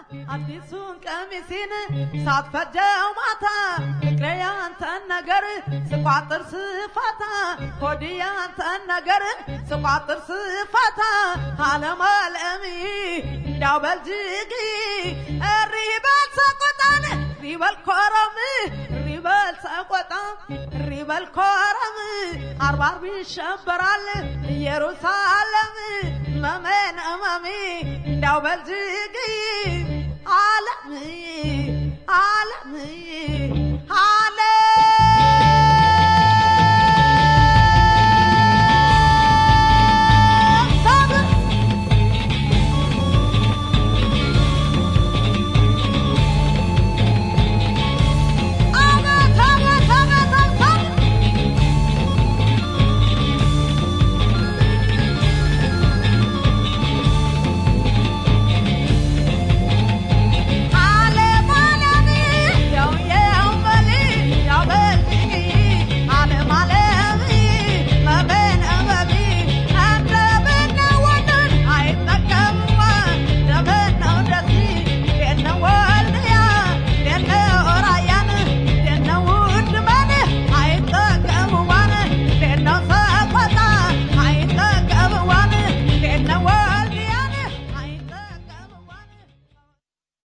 አዲሱን ቀሚሴን ሳትፈጀው ማታ ፍቅሬ ያንተን ነገር ስቋጥር ስፋታ ሆዴ ያንተን ነገር ስቋጥር ስፋታ አለም አለም እንዳው በልጅግ እሪ በል ሰቆጣን እሪ በል ኮረም እሪ በል ሰቆጣ እሪ በል ኮረም አርባ አርብ ይሸበራል ኢየሩሳሌም መመን እመሜ እንዳው በልጅግ ዓለም ዓለም